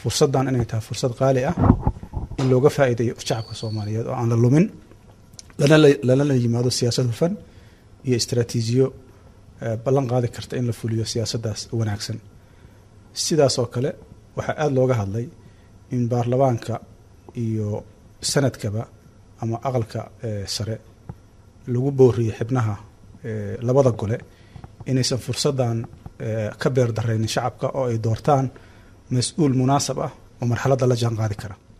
fursaddan inay tahay fursad qaali ah in looga faa'iideeyo shacabka soomaaliyeed oo aan la lumin lana yimaado siyaasad hufan iyo istraatiijiyo ballan qaadi karta in la fuliyo siyaasaddaas wanaagsan sidaas oo kale waxaa aada looga hadlay in baarlamaanka iyo sanadkaba ama aqalka sare lagu booriyo xibnaha labada gole inaysan fursaddan ka beer daraynin shacabka oo ay doortaan mas-uul munaasab ah oo marxaladda la jaan qaadi kara